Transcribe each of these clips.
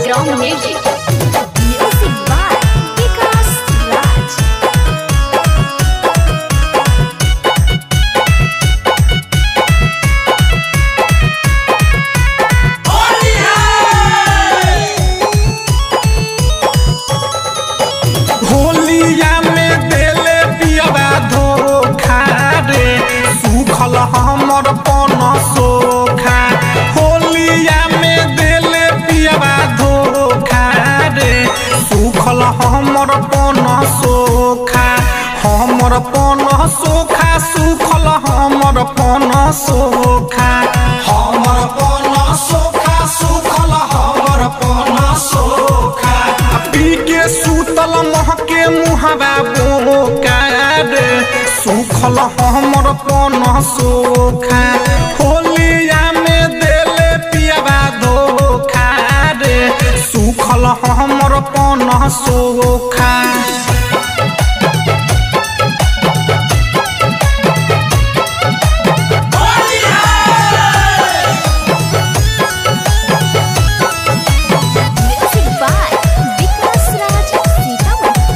Sunground Music. Music by Vikas Raj. होलिया में देले पियबा धोखा रे सुखल हमर पन सोखा होलिया में देले पियबा धोखा रे सुखल हमर पन सोखा हमर पन सोखा सुखल हमर पन सोखा हमर पन सोखा सुखल हमर पन सोखा पी के सुतल महके मुहबा बोकार सुखल हमर पन सोखा होलिया में देले पियबा धोखा रे सुखल हमर पन सोखा Music by Vikas Raj Sitaman.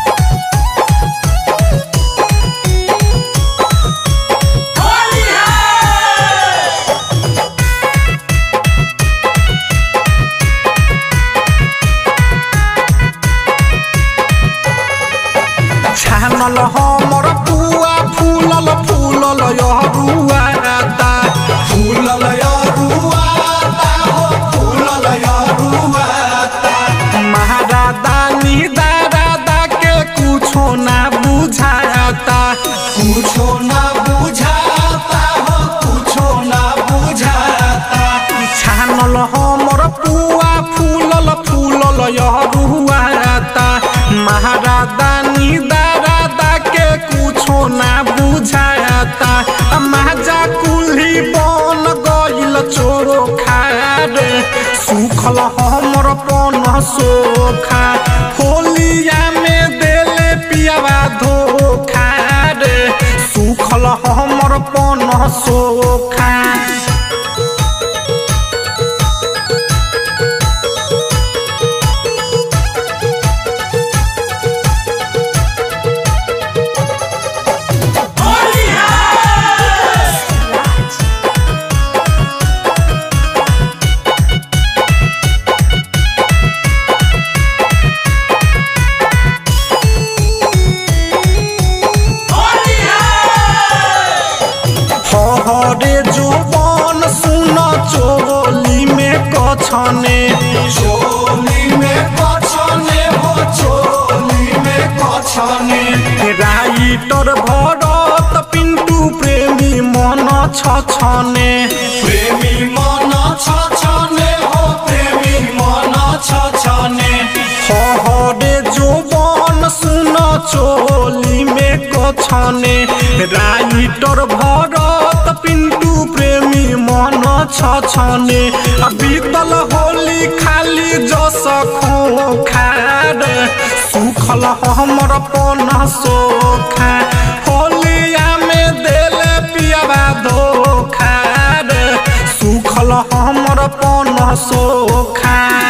छानल हमर पुआ फूलल फूलल यरुआता फूलल यरुआता हो फूलल यरुआता महाराजा नी दादा के कुछो ना बुझाता कुछो ना बुझाता हो कुछो ना बुझाता छानल हमर पुआ फूलल फूलल यरुआता महाराजा नी दादा के कुछो ना बुझाता माजा कुल्ही बन गइल चोरो खारे सुखल हमर पन सोखा होलिया में देले पियावा धोखा रे सुखल हमर पन सोखा हरे जुबान सुन चोली में कछने चोली में कछने हो चोली में कछने राइटर भरत पिंटू प्रेमी मन छछने प्रेमी मन छछने हो प्रेमी मन छछने हरे जुबान सुन चोली में कछने राइटर भरत पिंटू प्रेमी मन छछने आ बीतल होली खाली जस खोखार सुखल हमर पन सोखा होलिया में देले पियबा धोखा रे सुखल हमर पन सोखा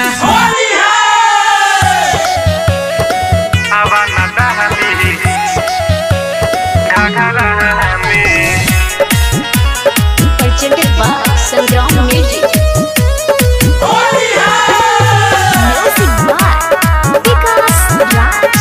Presented by Sunground Music. Music by Vikas Raj.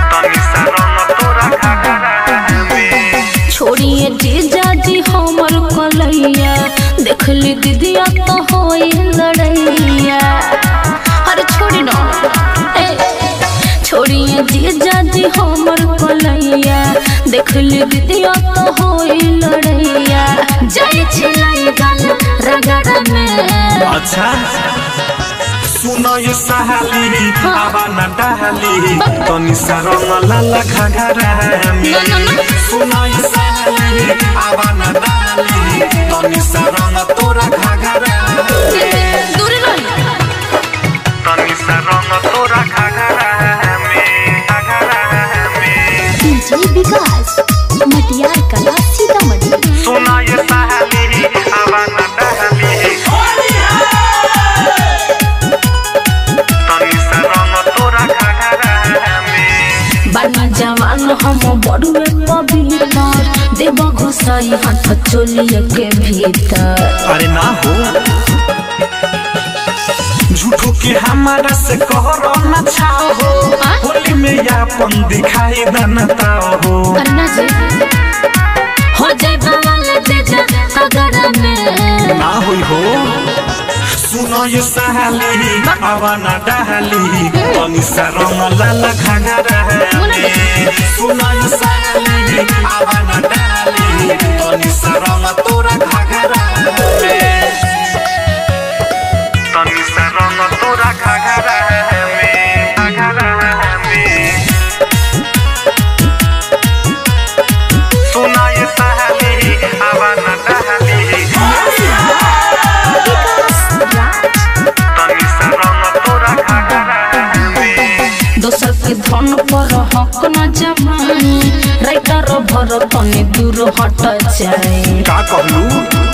छोड़िए जीजा जी हमर कलैया देखली दीदिया तो होई लड़ैया अरे छोड़ी ना ए छोड़िए जीजा जी हमर कलैया देखली दीदिया तो होई लड़ैया जाय छिलाई गल रगड़ में अच्छा सुनो ये सहाली आवा न डाली तनी सा रंग लाला घाघरा में ना, ना, ना। सुनो ये सहाली आवा न डाली तनी सा रंग तोरा घाघरा में दूर रही तनी सा रंग तोरा घाघरा में घाघरा में डीजे विकास मटियार कला सीतामढ़ी सुनो ये सहाली आवा न डाली जाई हाथ चोलिए के भीतर अरे ना हो झूठो के हमारा से कहरो न छाओ हो हाँ? होली में यापन दिखाई दनता हो अन्ना जी हो जाए बवाल दे जा अगर में ना होई हो सुनो ये सहाली आवा ना डहाली तनी सा रंग लाल घाघरा में सुनो ये सहाली आवा ना डहाली तनी सा रंग तोरा घाघरा में तनी सा रंग तोरा घाघरा में घाघरा में सुनो ये सहाली आवा ना डहाली तनी सा रंग तोरा घाघरा में दोसर के धन पर हक न जमाई राइटर भर तने दूर हट जाए का कहलू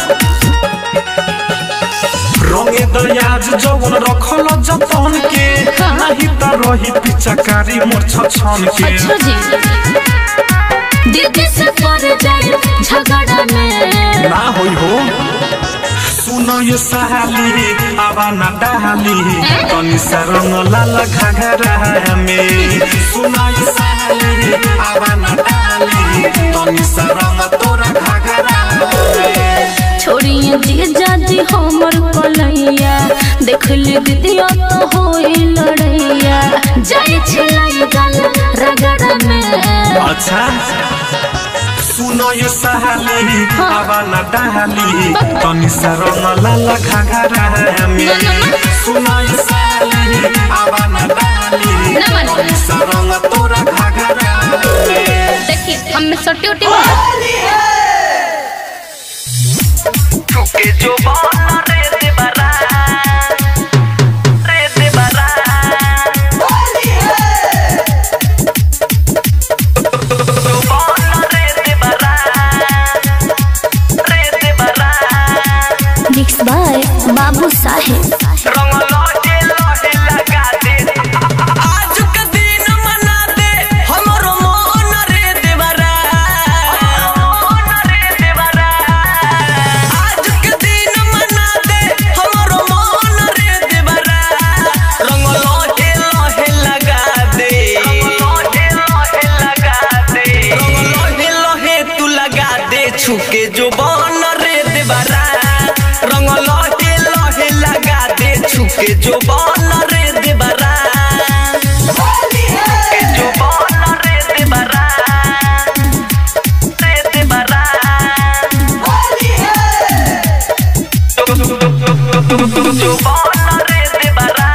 रंगे दयाज जवन रखल जतन के नाही त रही पिचकारी मोर छछन के अच्छा जी दीदी से पर जाए झगड़ा में ना होई हो सुन ये सहाली आवा ना डहाली तनी सा रंग लाल घाघरा में सुन ये सहाली आवा ना डहाली तनी सा रंग तोरा घाघरा में छोड़िए जी जाजी हमर कलैया देख ली दीदिया तो होई लड़ैया जाए छिलाई गल रगड़ा में अच्छा सुनो ये सहाली आवा ना डहाली तनी सा रंग लाल घाघरा में सुनो ये सहाली आवा ना डहाली तनी सा रंग तोरा घाघरा में देखिए हम में सटी उटी के जो बाना रे दे बरा रे दे बरा जो बाना रे दे बरा रे दे बरा मिक्स बाय बाबू साहेब रंग लौटे लौटे लगा दे आज के दिन मना दे हमरो मन रे देवरा मन रे देवरा आज के दिन मना दे हमरो मन रे देवरा रंग लौटे लौटे लगा दे लौटे लौटे लगा दे रंग लौटे लौटे तू लगा दे छुके जो बन रे देवरा रंग लौटे लौटे लगा दे छुके जो बन रे देवरा के जो बन रे देवरा रे देवरा जो बन रे देवरा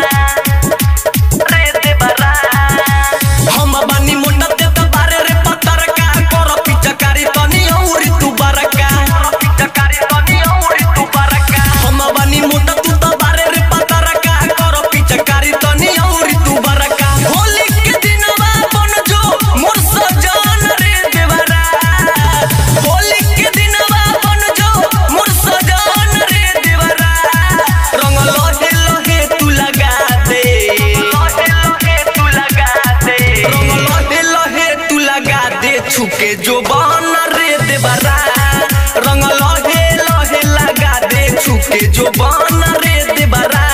रे देवरा हम बानी मोटा ते त बारे रे पत्थर का कर पिचकारी तनी औरी तू बरका पिचकारी तनी औरी तू बरका हम बानी मोटा तू त बारे रे पत्थर का कर पिचकारी तनी औरी तू बरका होली के दिनवा बन जो मोर सजन रे देवरा होली के दिनवा बन जो मोर सजन रे देवरा रंग लोहे लोहे तू लगा दे लोहे लोहे तू लगा दे रंग लोहे लोहे तू लगा दे छुके जो बन रे देवरा रंग लोहे लोहे लगा दे छुके जो बन रे देवरा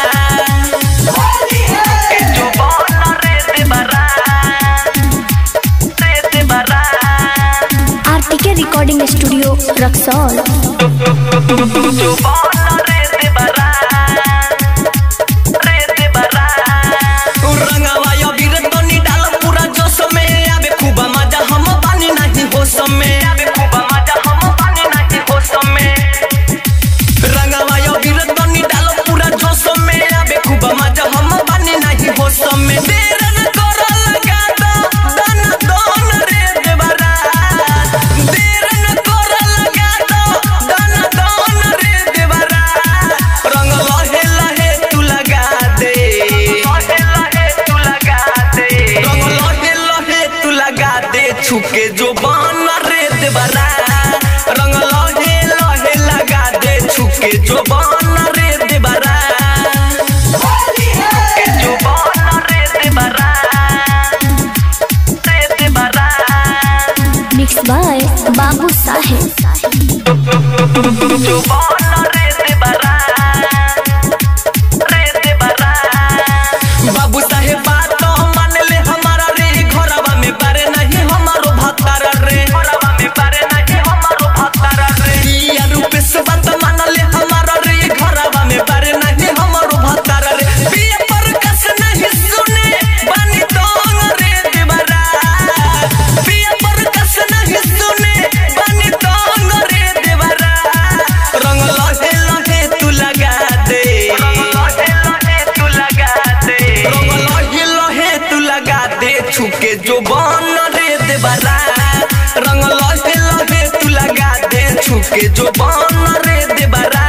के जो बन रे देवरा रे देवरा आरटीके रिकॉर्डिंग स्टूडियो रक्सौल जो बन रे देवरा रे देवरा रंगवा या वीर तनी डाल पूरा जोश में आबे खूब मजा हम पानी नहीं होश में आबे खूब मजा हम पानी नहीं होश में रंगवा या वीर तनी डाल पूरा जोश में आबे खूब मजा हम पानी नहीं होश में देर न कर लगा दो दन दोन रे देवरा देर न कर लगा दो दन दोन रे देवरा छुके जो बन रे देबरा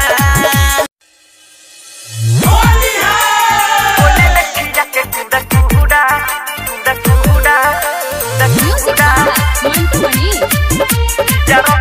Music by Mantu Mani.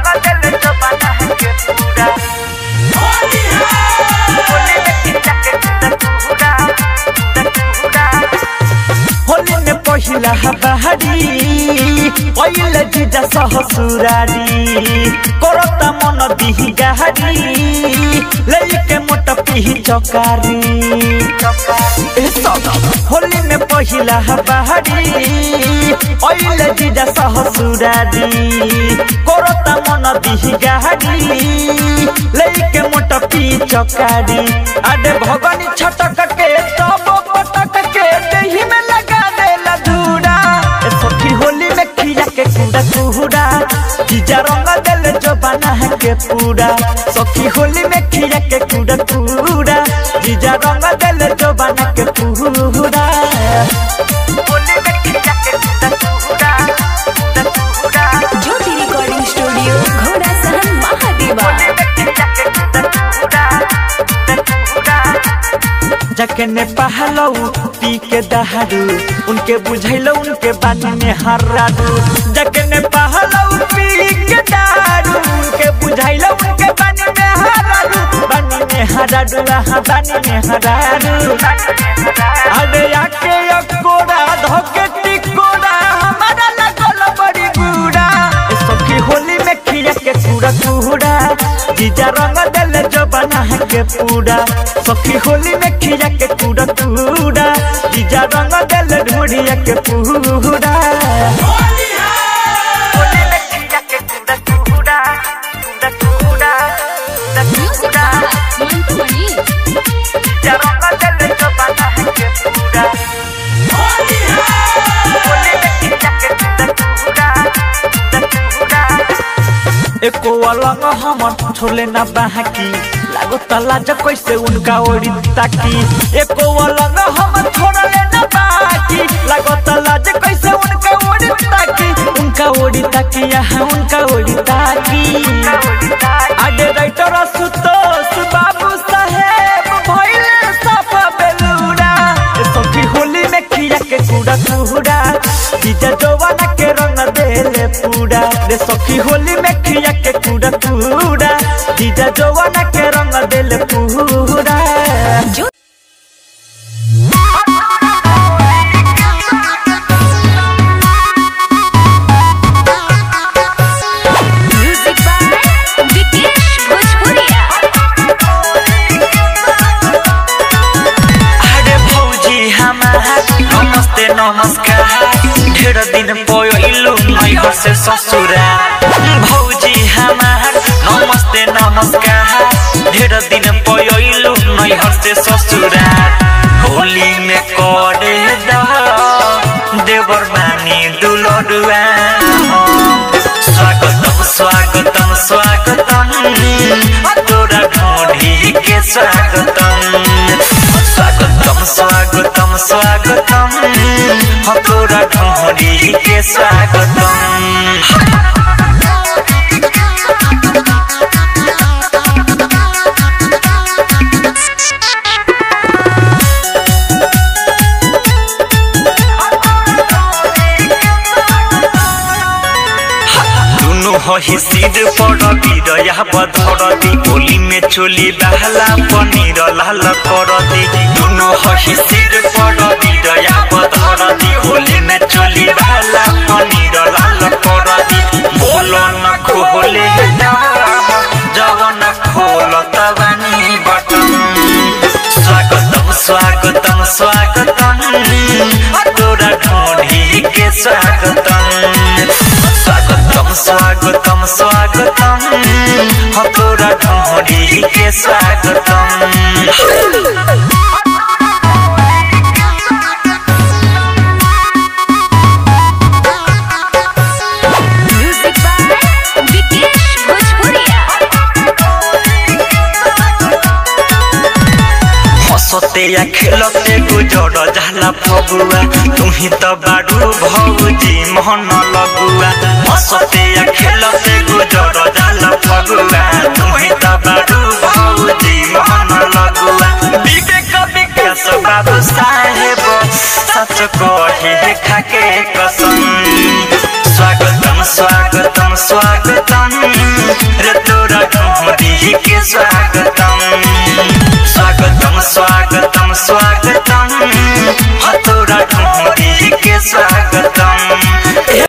Holi में पहिला बहारी पहिले जीजा सहसुरारी करता मन दिही गारी लइके मोट पिही चकारी ए सदा, होली में पहिला बहारी पहिले जीजा सहसुरारी करता मन दिही गारी लइके मोट पिही चकारी अरे भगनी छटक के तब पटक के देही में लगा देला धूरा ए सखी होली में खिया के कुड़ा कुड़ा जीजा रंग देले जो बना है के पूरा सखी होली में खिया के कुड़ा कुड़ा जीजा रंग देले जो बना के पूरा होली में खिया के कुड़ा कुड़ा कुड़ा ज्योति रिकॉर्डिंग स्टूडियो घोड़ा सहन महादेवा जकने पहलऊ पी के दहारू उनके बुझैलो उनके बानी में हरारू जकने पहलऊ पी के दहारू उनके बुझैलो उनके बानी में हरारू बानी में हरारू हाँ बानी में हरारू अरे आके अकोड़ा धोके टिकोड़ा हमारा लगल बड़ी बुरा ए सखी होली में खिया के कूड़ा कूड़ा जीजा रंग देले जो बना है के पूरा सखी होली में खिया के कूड़ा कूड़ा जीजा रंग देले ढूढ़िया के पूरा होली में खिया के कूड़ा कूड़ा कूड़ा कूड़ा Music by Mantu Mani. जीजा रंग देले जो बना है के पूरा होली में खिया के कूड़ा कूड़ा कूड़ा एको अलग हमर छोले ना बाकी लागो तलाज कैसे उनका ओरी ताकी एको अलग हमर छोड़ले ना बाकी लागो तलाज कैसे उनका ओरी ताकी उनका ओरी ताकी यहाँ उनका ओरी ताकी आगे राइटर सुतोष बाबू साहेब भइले सब बेलूरा ए सखी होली में खिया के कूड़ा कूड़ा जीजा जवाना के रंग देले पूरा रे सखी होली में खिया के कूड़ा कूड़ा जीजा जवाना के रंग देले पूरा Music by Vikesh Bhojpuria. अरे भौजी हमार नमस्ते नमस्कार ढेर दिन पयलू नैहर से ससुरा भौजी हमार नमस्ते नमस्कार ढेर दिन पयलू नैहर से ससुरा होली में करे द देवर मानी दुलडुआ स्वागतम स्वागतम स्वागतम तोरा ढोढ़ी के स्वागतम स्वागतम स्वागतम स्वागतम हम तोरा ढोढ़ी के स्वागतम दुनु हही सिर पर बिरया बधरती होली में चोली बहला पनीर लाल करती दुनु हही सिर पर बिरया बधरती होली में चोली बहला पनीर लाल करती बोलो न खोले जवन खोल तबनी बटन स्वागतम स्वागतम स्वागतम तोरा ढोढ़ी के स्वागतम स्वागतम स्वागतम स्वागतम हम तोरा ढोढ़ी के स्वागतम Music by Vikesh Bhojpuria. हंसते या खेलते गुजर जाला फगुआ तुम्ही तो बारू भौजी मोहन लगुआ हंसते या खेलते गुजर जाला फगुआ खाके कसम स्वागतम स्वागतम स्वागतम